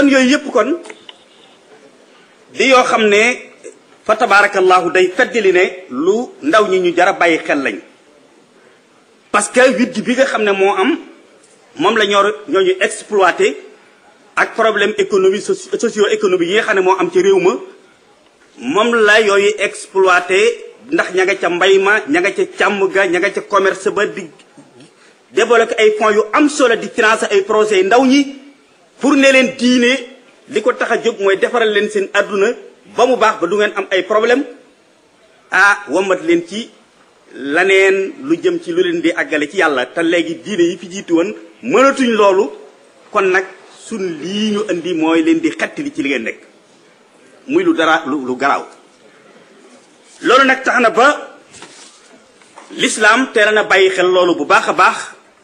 kon yooyu yëpp kon di yoo xam ne fa tabarakallahu day feddali ne lu ndaw ñi ñu jara bàyyi xel lañ parce que witt bi nga xam ne moo am moom la ñoo ñooñu exploité ak problème économie socio économique yi nga xam ne moo am ci réew ma moom la yooyu exploité ndax ña nga ca mbay ma ña nga ca càmm ga ña nga ca commerce ba di développé ay fonds yu am solo di financer ay projets yu ndaw ñi pour ne leen diine li ko tax a jóg mooy defaral leen seen àdduna ba mu baax ba du ngeen am ay problème ah wommat leen ci laneen lu jëm ci lu leen di àggale ci yàlla te léegi diine yi fi jiitu woon mënatuñ loolu kon nag sun lii ñu indi mooy leen di xettali ci li ngeen nekk muy lu dara lu lu garaaw loolu nag tax na ba lislaam teel na bàyyi xel loolu bu baax a baax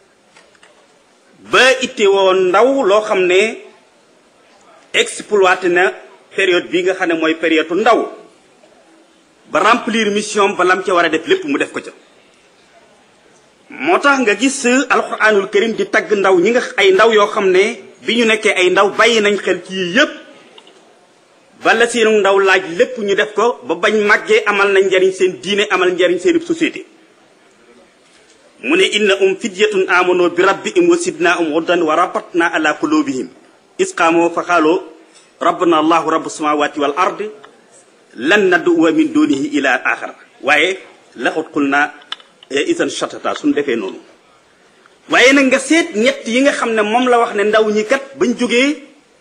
ba itte woon ndaw loo xam ne exploité na période bi nga xam ne mooy période ndaw ba remplir mission ba lam ca war a def lépp mu def ko ca moo tax nga gis alquranul karim di tagg ndaw ñi nga ay ndaw yoo xam ne bi ñu nekkee ay ndaw bàyyi nañ xel ci yii yépp bala seenu ndaw laaj lépp ñu def ko ba bañ màggee amal nañ njariñ seen diine amal njariñ seen société mu ne inna um fidyatun amano bi rabbihim wa sidna um hudan wa rabatna ala qulubihim isqaamoo fa xaaloo rabbana allahu rabbu samawati wal ard lan nadduwa min dunihi ila axara waaye laxut xul naa isan shatata suñ defee noonu waaye nag nga seet ñett yi nga xam ne moom la wax ne ndaw ñi kat bañ jógee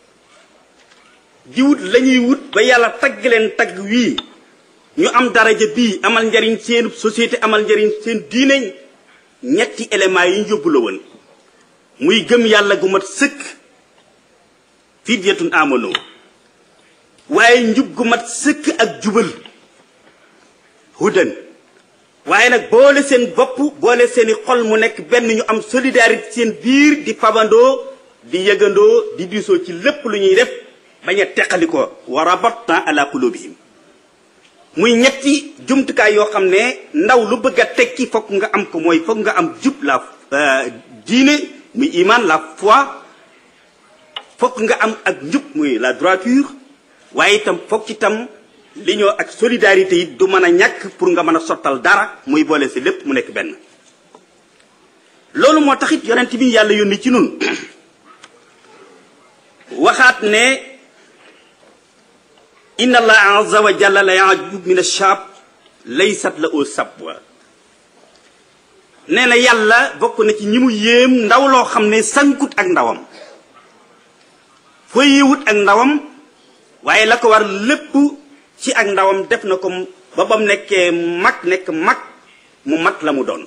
di wut la ñuy wut ba yàlla tagg leen tagg wii ñu am daraja bii amal njariñ seen société amal njariñ seen diine ñetti éléments yi ñu yóbbu la woon muy gëm yàlla gu mat sëkk fidyatun amano waaye njub gu mat sëkk ak jubal hudan waaye nag boole seen bopp boole seeni xol mu nekk benn ñu am solidarité seen biir di fabandoo di yëgandoo di diisoo ci lépp lu ñuy def bañ a teqali ko wa rabatna ala qulubihim muy ñetti jumtukaay yoo xam ne ndaw lu bëgg a tekki fokk nga am ko mooy fokk nga am jub la diine muy iman la foi fokk nga am ak njub muy la droiture waaye itam fokk itam li ñoo ak solidarité yi du mën a ñàkk pour nga mën a sottal dara muy boole si lépp mu nekk benn loolu moo taxit yonent bi yàlla yónni ci nun waxaat ne inna allah azza wa jalla la yaajub min ashab laysat la au sabwa nee na yàlla bokk na ci ñi mu yéem ndaw loo xam ne sankut ak ndawam foyiwut ak ndawam waaye la ko war lépp ci ak ndawam def na ko ba bam nekkee mag nekk mag mu mat la mu doon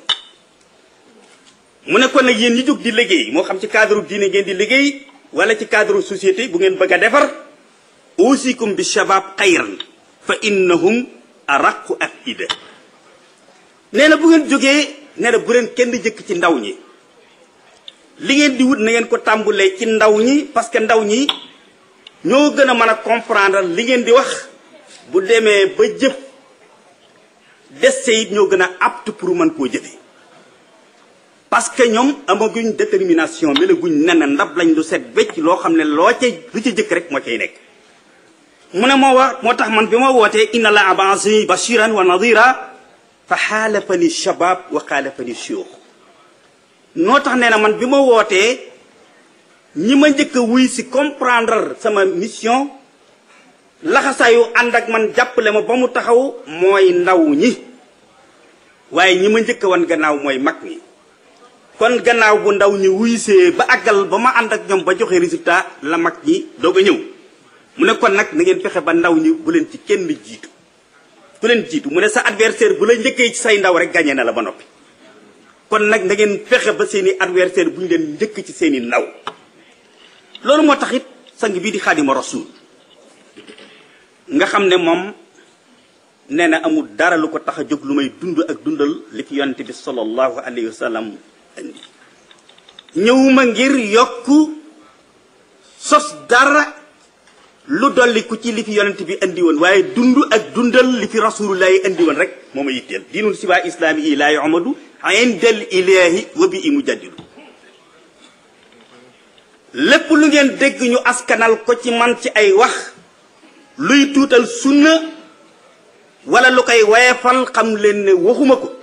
mu ne kon nag yéen ñi jóg di liggéey moo xam ci cadre diine ngeen di liggéey wala ci cadre société bu ngeen bëgg a defar usikum bi shabab xayran fa innahum araqu afida nee na bu ngeen jógee nee na bu leen kenn jëkk ci ndaw ñi li ngeen di wut na ngeen ko tàmbulee ci ndaw ñi parce que ndaw ñi ñoo gën a mën a comprendre li ngeen di wax bu demee ba jëf des it ñoo gën a apte pour mën koo jëfe parce que ñoom amaguñ détermination melaguñ nen ndab lañ du set becc loo xam ne loo ca lu ci jëkk rek moo cay nekk mu ne moo wax moo tax man bi ma wootee inna la abasi bashiran wa nadira fa xaalafani shabab wa xaalafani shuyukh noo tax nee na man bi ma wootee ñi ma njëkk a wuy si comprendre sama mission laxasaayu ànd ak man jàppale ma ba mu taxaw mooy ndaw ñi waaye ñi ma njëkk a wan gannaaw mooy mag ñi kon gannaaw bu ndaw ñi wuysee ba àggal ba ma ànd ak ñoom ba joxe résultat la mag ñi doog a ñëw mu ne kon nag na ngeen fexe ba ndaw ñi bu leen ci kenn jiitu ku leen jiitu mu ne sa adversaire bu la njëkkee ci say ndaw rek gagné na la ba noppi kon nag na ngeen fexe ba seeni adversaire bu ñu leen njëkk ci seeni ndaw loolu moo tax it sang bii di xaadima rasul nga xam ne moom nee na amul dara lu ko tax a jóg lu may dund ak dundal li fi yonente bi sallallahu alayhi wa sallam indi ñëwuma ngir yokk sos dara lu dolliku ci li fi yonente bi indi woon waaye dund ak dundal li fi rasulullahi indi woon rek moo ma yitteel diinul siba islaami yi laa yu'madu indal ilahi wa bi i mujaddidu lépp lu ngeen dégg ñu askanal ko ci man ci ay wax luy tuutal sunna wala lu koy wayefal xam leen ne waxuma ko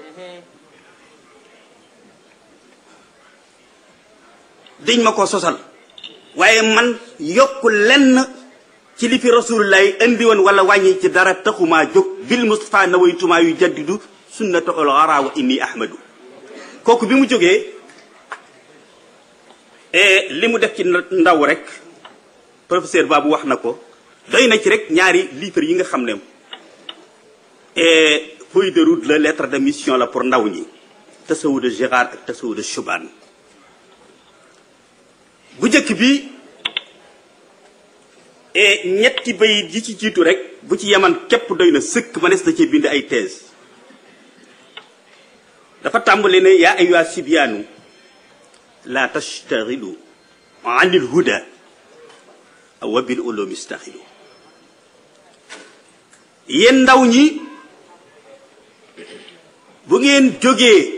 dañ ma ko sosal waaye man yokk lenn ci li fi rasulullah indi woon wala wàññi ci dara taxumaa jóg bil mustafa nawaytumaa yu jaddidu sunnata ol ara wa inni ahmadu kooku bi mu jógee li mu def ci ndaw rek professeur Babou wax na ko doy na ci rek ñaari livre yi nga xam ne feuille de route la lettre de mission la pour ndaw ñi tasawu de Gérard ak tasawu de Choubane bu njëkk bi ñetti bayit yi ci jiitu rek bu ci yaman képp doy na sëkk mënees na cee bind ay thèse dafa tàmbali ne yaa ayyuha sibyaanu la tashtaxilu an il huda wa bil ulumi staxilu yéen ndaw ñi bu ngeen jógee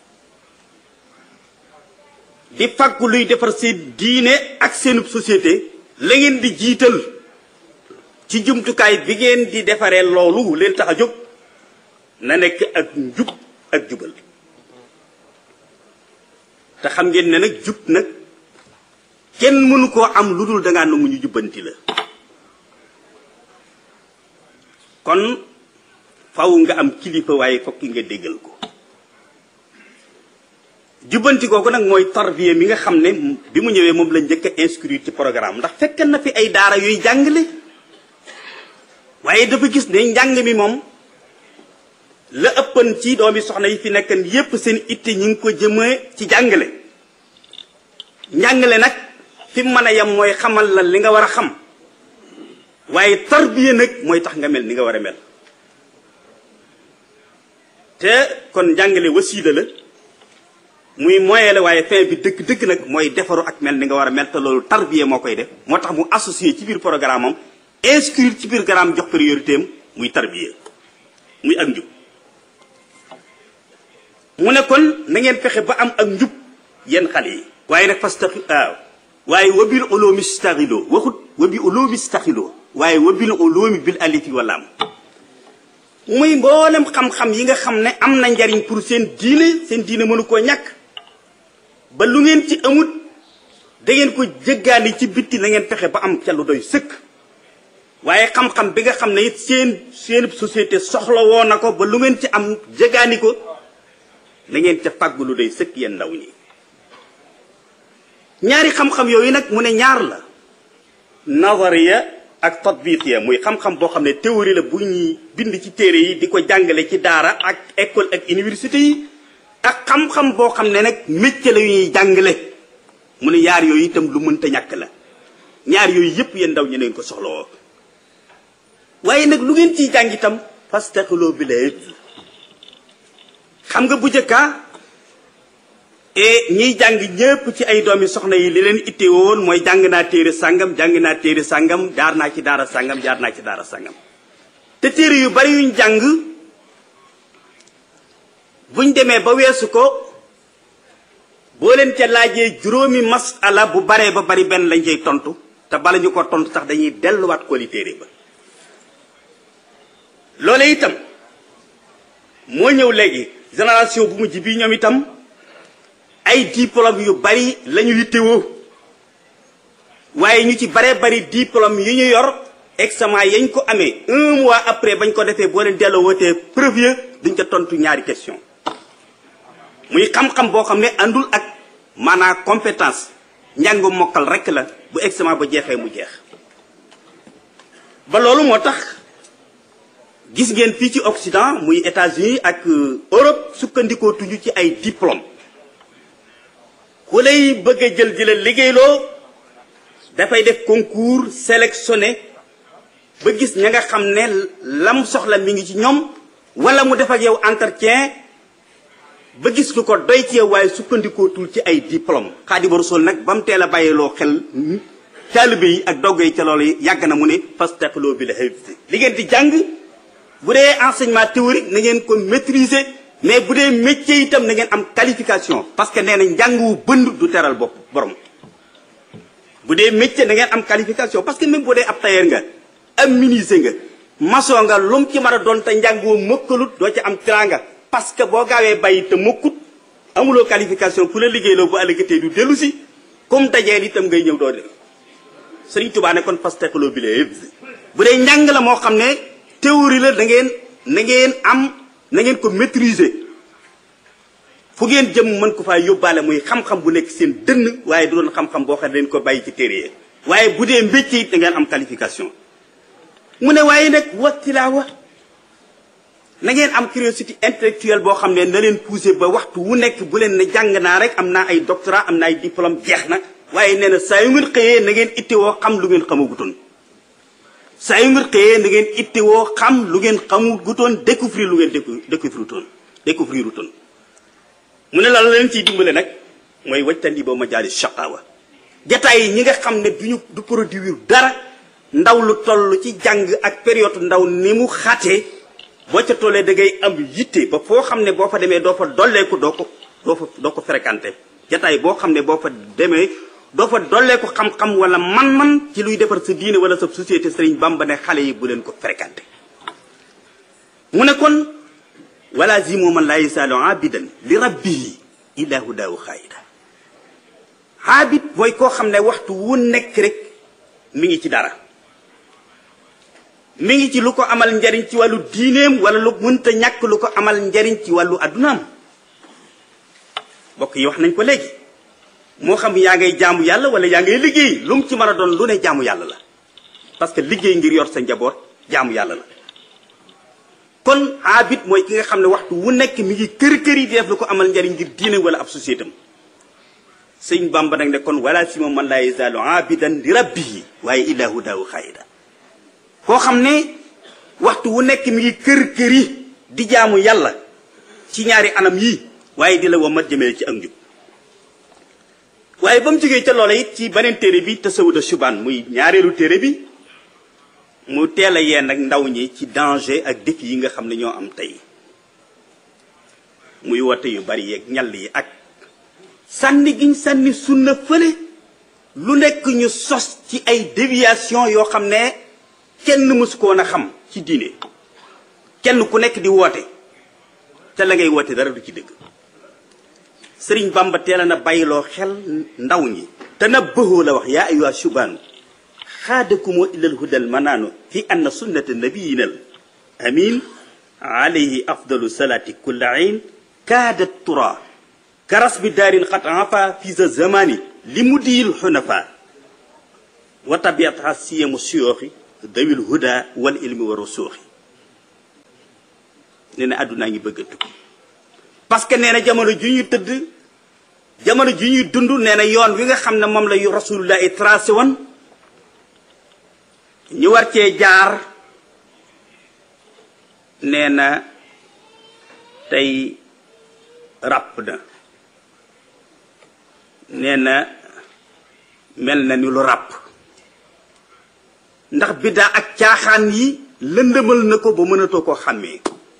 di fàggu luy defar seen diine ak seenub société la ngeen di jiital ci jumtukaay bi ngeen di defaree loolu leen tax a jóg na nekk ak njub ak jubal te xam ngeen ne nag jub nag kenn mënu koo am lu dul dangaa nangu ñu jubbanti la kon faw nga am kilifa waaye fokki nga déggal ko jubbanti kooku nag mooy tarbiya mi nga xam ne bi mu ñëwee moom la njëkk a inscrire ci programme ndax fekk na fi ay daara yuy jàngale waaye dafa gis ne njàng mi moom la ëppan ci doomi soxna yi fi nekkan yépp seen itte ñi ngi ko jëmee ci jàngale njàngale nag fi mu mën a yem mooy xamal la li nga war a xam waaye tarbiya nag mooy tax nga mel ni nga war a mel te kon njàngale wasiila la muy moyen la waaye fin bi dëgg dëgg nag mooy defaru ak mel ni nga war a mel te loolu tarbiya moo koy def moo tax mu associé ci biir programme am inscrire ci biir programme jox priorité am muy tarbiya muy ak njub mu ne kon na ngeen fexe ba am ak njub yenn xale yi waaye nag fas taxi waaw waaye wabil uloomi staxiloo waxut wabi uloomi staxiloo waaye wabil uloomi bil alifi walaam muy mboolem xam-xam yi nga xam ne am na njariñ pour seen diine seen diine mënu koo ñàkk ba lu ngeen ci amut da ngeen ko jëggaani ci bitti na ngeen fexe ba am ca lu doy sëkk waaye xam-xam bi nga xam ne it seen seen société soxla woo na ko ba lu ngeen ci am jëggaani ko na ngeen ca fàggu lu doy sëkk yéen ndaw ñi ñaari xam-xam yooyu nag mu ne ñaar la nazariya ak tatbiqiya muy xam-xam boo xam ne théorie la bu ñuy bind ci téere yi di ko jàngale ci daara ak école ak université yi ak xam-xam boo xam ne nag métier la yu ñuy jàngale mu ne ñaar yooyu itam lu mënta ñàkk la ñaar yooyu yépp yéen ndaw ñi neen ko soxlawoo waaye nag lu ngeen ciy jàng itam fastaxiloo bi la xam nga bu njëkka et ñiy jàng ñëpp ci ay doomi soxna yi li leen itte woon mooy jàng naa téere sàngam jàng naa téere sàngam jaar naa ci daara sàngam jaar naa ci daara sàngam te téere yu bari yuñ jàng buñ demee ba weesu ko boo leen ca laajee juróomi masala bu baree ba bari benn lañ cay tontu te bala ñu ko tontu sax dañuy delluwaat ko li téere ba loole itam moo ñëw léegi génération bu mujj bii ñoom itam ay diplôme yu bari lañu yittewoo waaye ñu ci baree bari diplôme yu ñu yor examen yañ ko amee un mois après bañ ko defee boo leen delloo wootee preuve duñ ca tontu ñaari question muy xam-xam boo xam ne àndul ak maanaam compétence njàng mokkal rek la bu examen ba jeexee mu jeex ba loolu moo tax gis ngeen fii ci Occident muy États-Unis ak Europe sukkandikoo tuñu ci ay diplôme ku lay bëgg a jël di la liggéeyloo dafay def concours sélectionné ba gis ña nga xam ne lam soxla mi ngi ci ñoom wala mu def ak yow entretien ba gis lu ko doy ci yow waaye sukkandikootul ci ay diplôme Xaadimu Rasuul nag ba mu teel a bàyyiloo xel taalibe yi ak dogg yi ca loolu yàgg na mu ne fastaqiloo bi la li ngeen di jàng bu dee enseignement théorique na ngeen ko maîtriser mais bu dee métier itam na ngeen am qualification parce que nee na njàng wu bënd du teral bopp borom bu dee métier da ngeen am qualification parce que même bu dee ab tailleur nga am menuisier nga maçon nga lum ci mën a doon te njàngoo mëkkalut doo ci am teraanga parce que boo gaawee bàyyi te mëkkut amuloo qualification ku la liggéeyloo bu àllëgatee du dellu si comme dajeel itam ngay ñëw doo de Sëriñ Tuubaa ne kon pasteqaloo bi la bu dee njàng la moo xam ne théorie la da ngeen na ngeen am na ngeen ko maîtriser fu ngeen jëm mën ko faa yóbbaale muy xam-xam bu nekk seen dënn waaye du doon xam-xam boo xam ne leen ko bàyyi ci téere yi waaye bu dee mbécc it da ngeen am qualification mu ne waaye nag wattilaawa na ngeen am curiosité intellectuelle boo xam ne na leen poussé ba waxtu wu nekk bu leen ne jàng naa rek am naa ay doctorat am naa ay diplôme jeex na waaye nee na saa yu ngeen xëyee na ngeen ittewoo xam lu ngeen xamagutoon saa yu ngeen xëyee na ngeen ittewoo xam lu ngeen xamagutoon découvrir lu ngeen découvrir toon découvrir toon mu ne la leen ciy dimbale nag mooy wajtandi ba ma jaali shaqaawa jataay yi ñi nga xam ne duñu du produire dara ndaw lu toll ci jàng ak période ndaw ni mu xatee boo ca tollee da ngay am yitte ba foo xam ne boo fa demee doo fa dolleeku doo ko doo fa doo ko fréquenté jataay boo xam ne boo fa demee doo fa dolleeku xam-xam wala man-man ci luy defar sa diine wala sa société sëriñ Bamba ne xale yi bu leen ko fréquenté mu ne kon wala zimo man laa yisaalu abidan li rabbihi ilaahu daawu xaayida abid mooy koo xam ne waxtu wu nekk rek mi ngi ci dara mi ngi ci lu ko amal njariñ ci wàllu diineem wala lu mënta ñàkk lu ko amal njariñ ci wàllu addunaam mbokk yi wax nañ ko léegi moo xam yaa ngay jaamu yàlla wala yaa ngay liggéey lu mu ci mën a doon lu ne jaamu yàlla la parce que liggéey ngir yor sa njaboot jaamu yàlla la kon abid mooy ki nga xam ne waxtu wu nekk mi ngi kër kër yi di def lu ko amal njariñ ngir diine wala ab société am sëñ Bamba nag ne kon wala si moom man laa yazaalu abidan li rabbihi waaye ilaahu daawu xaayida koo xam ne waxtu wu nekk mi ngi kër kër yi di jaamu yàlla ci ñaari anam yii waaye di la wamat jëmee ci ak njub waaye ba mu jógee ca loola it ci beneen téere bi tasawuda subaan muy ñaareelu téere bi mu teel a yee nag ndaw ñi ci danger ak défi yi nga xam ne ñoo am tey muy wote yu bari yeeg ñall yi ak sànni giñ sànni sunna fële lu nekk ñu sos ci ay déviation yoo xam ne kenn mësu ko woon a xam ci diine kenn ku nekk di woote te la ngay woote dara du ci dëgg sëriñ bamba teel na bàyyiloo xel ndaw ñi te na bëxoo la wax yaa ayuha subaanu xaadakumoo ilal hudal manaanu fi anna sunnata nabiyinal amin alayhi afdalu salaati kulla ayn kaadat tura karas bi daarin xat afa fi sa zamani li mu diyil xunafa wa tabiataha siyamu siyooxi dawil huda wal ilmi wa rusuuxi nee na àddunaa ngi bëgg a tukki parce que nee na jamono ju ñuy tëdd jamono ju ñuy dund nee na yoon wi nga xam ne moom la yu rasulullah i tracé woon ñu war cee jaar nee na tey ràpp na nee na mel na ni lu ràpp ndax biddaa ak caaxaan yi lëndëmal na ko ba mënatoo koo xàmmee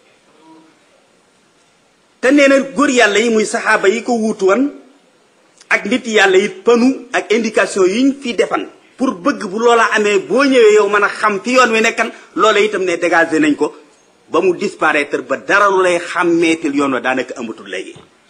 te nee na góor yàlla yi muy saxaaba yi ko wuutu woon ak nit yàlla yi panu ak indication yi ñu fi defan pour bëgg bu loola amee boo ñëwee yow mën a xam fi yoon wi nekkan loola itam ne dégagé nañ ko ba mu disparaître ba dara lu lay xàmmeetil yoon wa daanaka amatul léegi